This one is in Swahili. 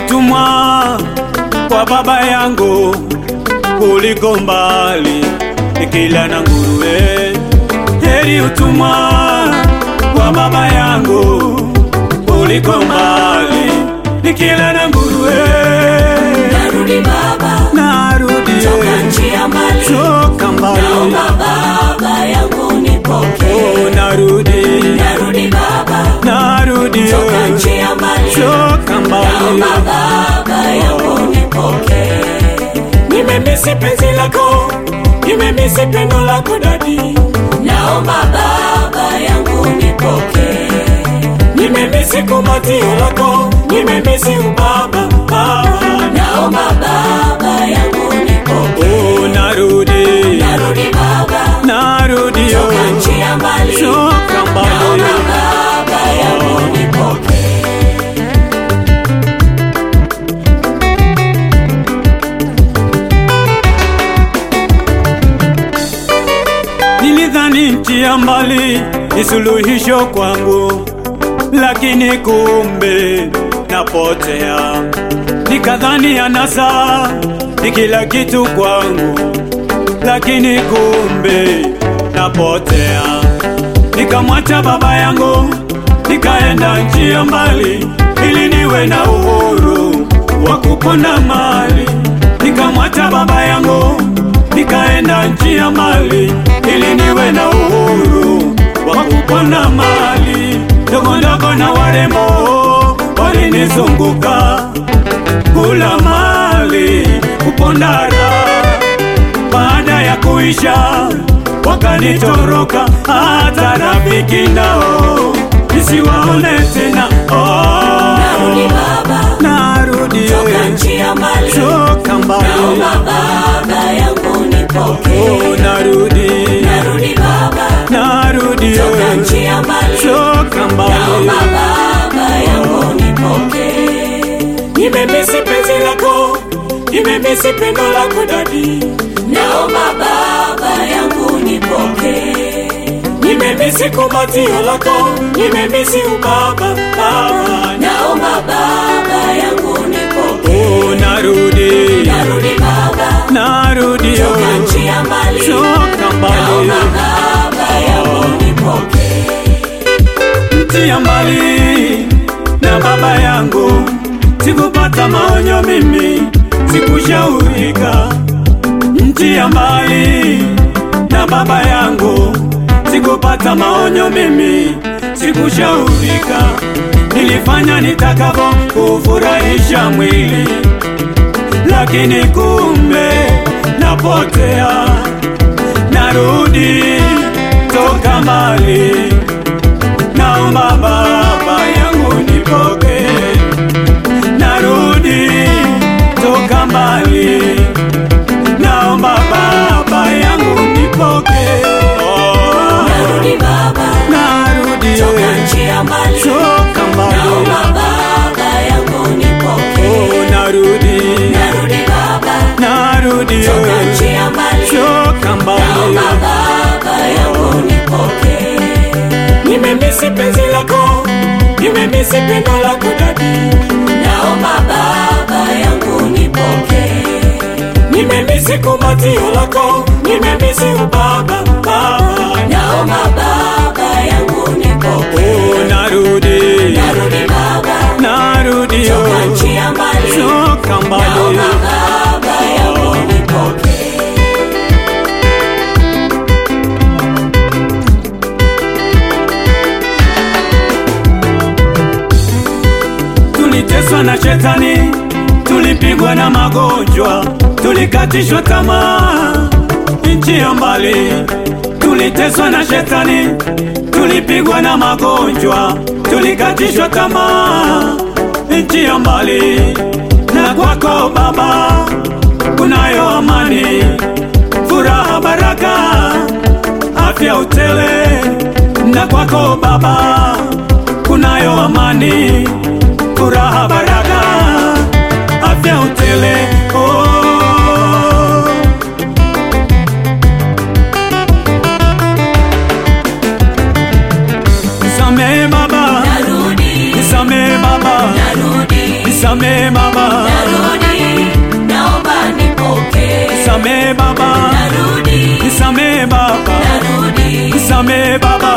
utumwa kwa baba yangu kuliko mbali nikila na nguruwe. Heri utumwa kwa baba yangu kuliko mbali nikila na nguruwe. Narudi baba, Narudi toka nchi ya mbali, toka mbali, naomba baba yangu nipokee. oh, narudi Narudi baba, narudi toka nchi ya mbali, toka mbali. naomba baba yangu nipokee. Nimemisi penzi lako, nimemisi pendo lako dadi, Naomba baba yangu nipokee. nimemisi kumbatio lako, nimemisi ubaba baba. Naomba baba yangu nipokee. Oh, narudi Narudi baba, narudi toka nchi ya mbali, toka mbali. naomba baba yangu nipokee. Nilidhani nchi ya mbali ni suluhisho kwangu, lakini kumbe napotea. Nikadhani anasa ni kila kitu kwangu, lakini kumbe napotea. Nikamwacha baba yangu, nikaenda nchi ya mbali ili niwe na uhuru wa kuponda mali. Nikamwacha baba yangu, nikaenda nchi ya mbali ili niwe na uhuru wa kuponda mali. Ndogo ndogo na warembo walinizunguka kula mali kuponda raha baada ya kuisha wakanitoroka, hata rafiki nao nisiwaone tena. Oh, Narudi baba, narudi toka nchi ya mbali, toka mbali, naomba baba yangu nipokee. oh, narudi Narudi baba, narudi toka nchi ya mbali, toka naomba mbali. baba yangu nipokee. Nimemisi penzi lako, nimemisi pendo lako dadi, Naomba baba yangu nipokee. nimemisi kumbatio lako, nimemisi ubaba baba. Naomba baba yangu nipokee. Oh, narudi Narudi baba, narudi toka nchi ya mbali, toka mbali naomba baba yangu nipokee. nchi ya mbali na baba yangu, sikupata maonyo mimi, sikushaurika. Nchi ya mbali na baba yangu, sikupata maonyo mimi, sikushaurika. Nilifanya nitakavyo kufurahisha mwili, lakini kumbe napotea, narudi toka mbali naomba baba yangu nipoke, narudi toka mbali, naomba baba yangu nipoke, oh, Narudi baba, narudi toka nchi ya mbali, toka mbali, naomba baba yangu nipokee. oh, narudi Narudi baba, narudi toka nchi ya mbali, toka mbali, naomba baba yangu nipokee. nimemisi penzi lako, nimemisi pendo lako dadi, Naomba baba yangu nipokee. nimemisi kumbatio lako, nimemisi ubaba baba. Naomba baba yangu nipokee. Oh, narudi Narudi baba, narudi toka nchi ya mbali, toka mbali naomba baba yangu nipokee. tuliteswa na shetani tulipigwa na magonjwa tulikatishwa tamaa nchi ya mbali tuliteswa na shetani tulipigwa na magonjwa tulikatishwa tamaa nchi ya mbali na kwako baba kunayo amani furaha baraka afya utele na kwako baba kunayo amani furaha baraka afya utele oh. Nisamehe baba, Narudi, nisamehe baba, narudi, nisamee baba, narudi, naomba nipokee. nisamee baba, Narudi, nisamee baba, narudi, nisamee baba,